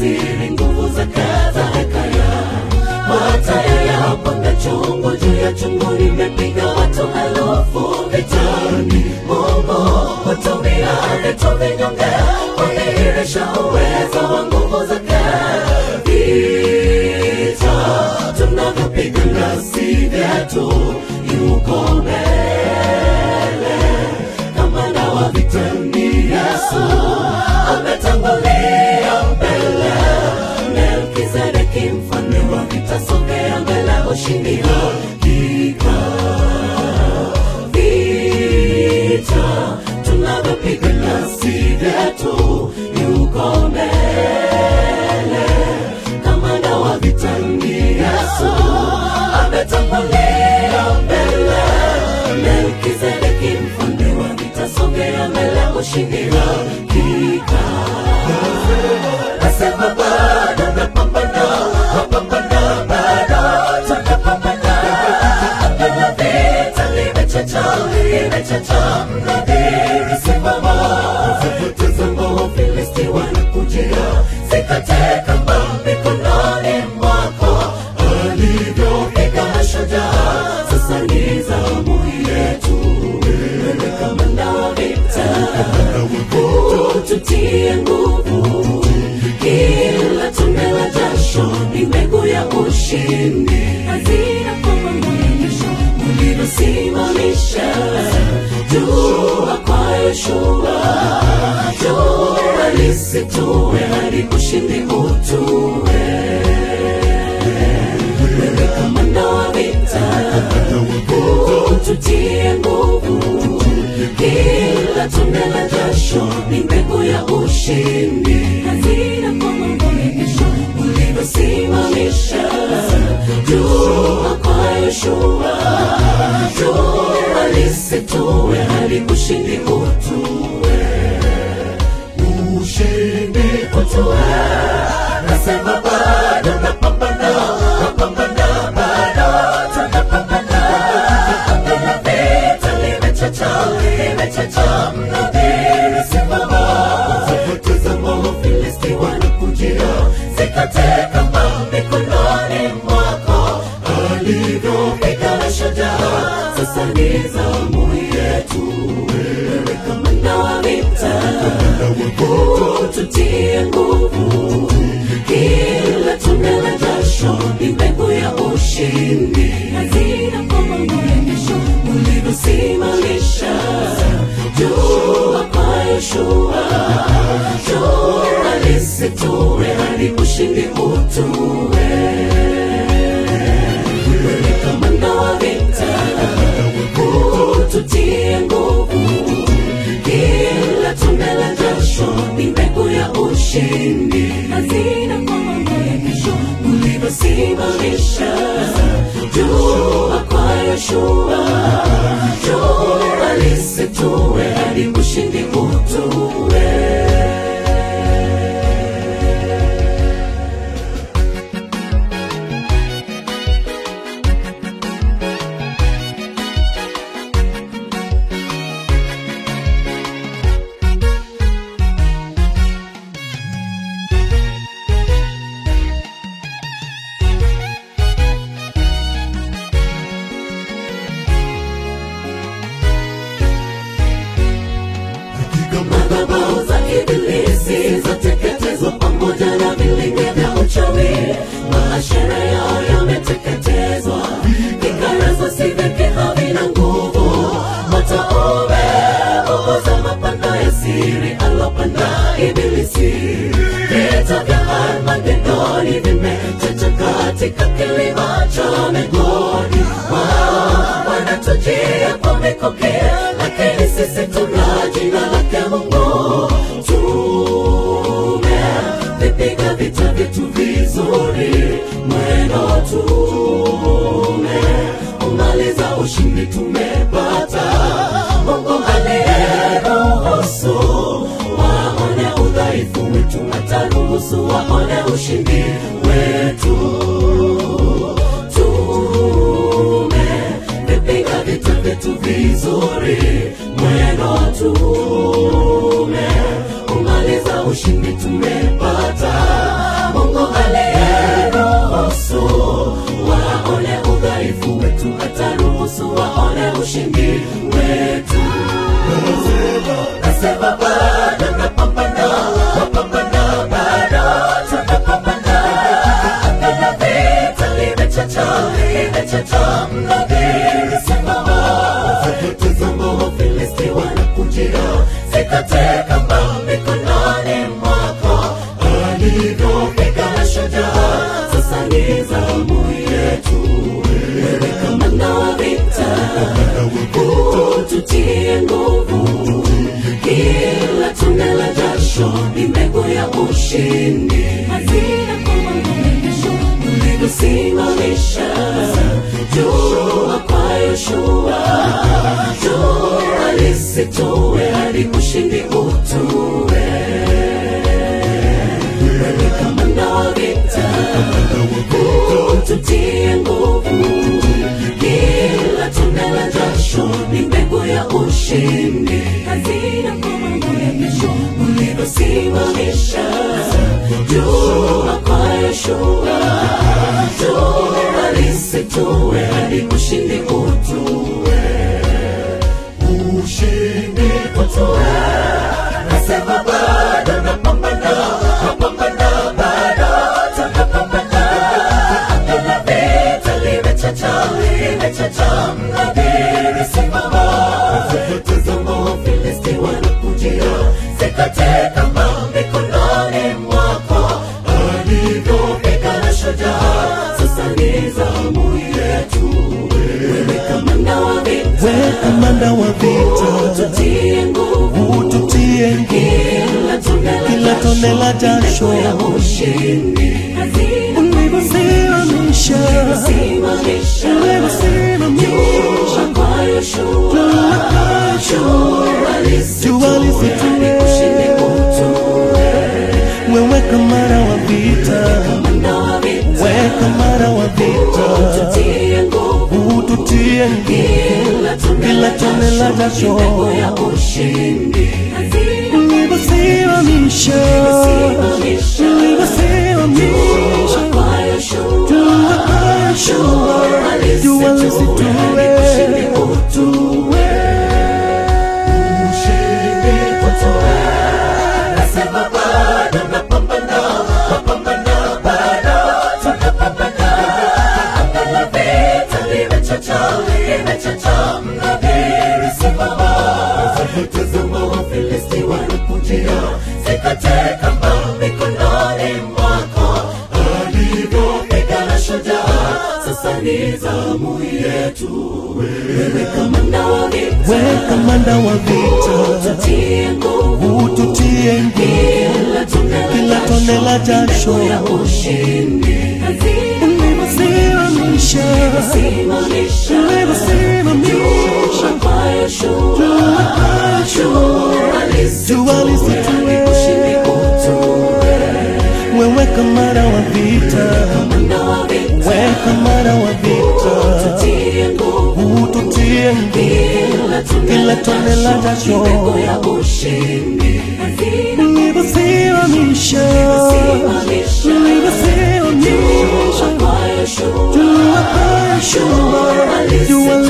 siri, nguvu za kaza hekaya mataya ya panga chungu juu ya chungu, nimepiga watu elfu vitani. Mungu hutumia vitu vinyonge kudhihirisha uwezo wa nguvu zake. Vita tunavyopigana si vyetu, yuko mbele kama dawa vitani. Yesu ametangulia mbele. Melkizedeki mfalme wa vita, sogea mbele, ushindi hakika. Vita tunavyopigana si vyetu, yuko mbele kama dawa vitani. Yesu ametangulia mbele. Melkizedeki mfalme wa vita, sogea mbele, ushindi hakika. Nasema bado napambana, napambana bado tunapambana. Hakuna vita limechacha, limechacha mnadhiri simama. Tazama Wafilisti wanakujia, sikate kamba mikononi mwako. Alivyopiga mashujaa, sasa ni zamu yetu. Wewe kamanda wa vita, tutie nguvu kila tone la jasho ni mbegu ya ushindi. Hazina kwa mrejesho ulivyosimamisha jua kwa Yoshua, jua lisitue hadi ushindi utue. Wewe kamanda wa vita, tutie nguvu kila tone la jasho ni mbegu ya ushindi. Hazina kwa mrejesho ulivyosimamisha jua kwa Yoshua, jua lisitue hadi ushindi utue, ushindi utue. Nasema bado napambana, napambana bado tunapambana. Hakuna vita limechacha, limechacha mnadhiri simama. Tazama Wafilisti wanakujia, sikate kamba mikononi mwako. Alivyopiga mashujaa, sasa ni zamu yetu. Wewe kamanda wa vita, tutie nguvu kila tone la jasho ni mbegu ya ushindi. Hazina kwa mrejesho ulivyosimamisha jua kwa Yoshua, jua lisitue hadi ushindi utue. Wewe kamanda wa vita, tutie nguvu kila tone la jasho ni mbegu ya ushindi. Hazina kwa mrejesho ulivyosimamisha jua kwa Yoshua, jua lisitue hadi ushindi utue. madhabahu za ibilisi zateketezwa pamoja na vilinge vya uchawi. Maashara yao yameteketezwa, fikra za siveke havina nguvu. Moto umeunguza mapando ya siri alopanda ibilisi. Vita vya Armagedoni vimechacha katika kilima cha Megoni. Wao wanatujia kwa mikoki, lakini sisi tuna jina lake Mungu. Tumevipiga vita vyetu vizuri, mwendo tume umaliza ushindi tumepata. Mungu aliyeruhusu waone udhaifu wetu, ataruhusu waone ushindi wetu. Tumevipiga vita vyetu vizuri, mwendo tume umaliza ushindi tumepata. ushindi wetu. Nasema bado napambana, napambana bado tunapambana. Anga la vita limechacha, limechacha mnadhiri simama. Tazama Wafilisti wanakujia, sikate kamba mikononi mwako. Alivyopigana shujaa, sasa ni zamu yetu. Wewe kamanda wa vita, ututie nguvu. Kila tone la jasho ni mbegu ya ushindi. Hazina kwamba umekesho ulivyosimamisha jua kwa Yoshua, jua lisitue hadi ushindi utue. Wewe kamanda wa vita, ututie nguvu. Kila tone la jasho ni mbegu ya ushindi. Hazina kwa mambo ya kesho ulivyosimamisha jua kwa Yoshua, jua lisitue hadi ushindi utue. Ushindi utue. Nasema bado napambana, napambana bado tunapambana. Anga la vita limechacha, limechacha mnadhiri simama. Tazama Wafilisti wanakujia, sikate kamba mikononi mwako. Alivyopigana shujaa, sasa ni zamu yetu. Wewe kamanda wa vita, we kamanda wa vita tutie nguvu ututie nguvu kila tone la Kila tone la jasho. ya ushindi hazina ulivyosimamisha simamisha ulivyosimamisha kwa Yoshua jua Jua lisitue lisitue. hadi ushindi utue wewe kamanda wa vita kamanda wa vita we kamanda wa vita tutie nguvu ututie nguvu kila tone Kila tone la jasho. mbegu ya ushindi hazina ulivyosimamisha simamisha ulivyosimamisha kwa Yoshua jua kwa Yoshua jua lisitue Sikate kamba mikononi mwako alivyopigana shujaa, sasa ni zamu yetu. Wewe kamanda wa vita, we kamanda wa vita tutie nguvu ututie nguvu kila tone Kila tone la jasho. mbegu ya ushindi ulivyosimamisha simamisha ulivyosimamisha kwa Yoshua jua jua lisitue ushindi utue wewe kamanda wa vita kamanda wa vita we kamanda wa vita tutie nguvu ututie nguvu kila tone Kila tone la jasho. mbegu ya ushindi ulivyosimamisha simamisha ulivyosimamisha kwa Yoshua jua kwa Yoshua jua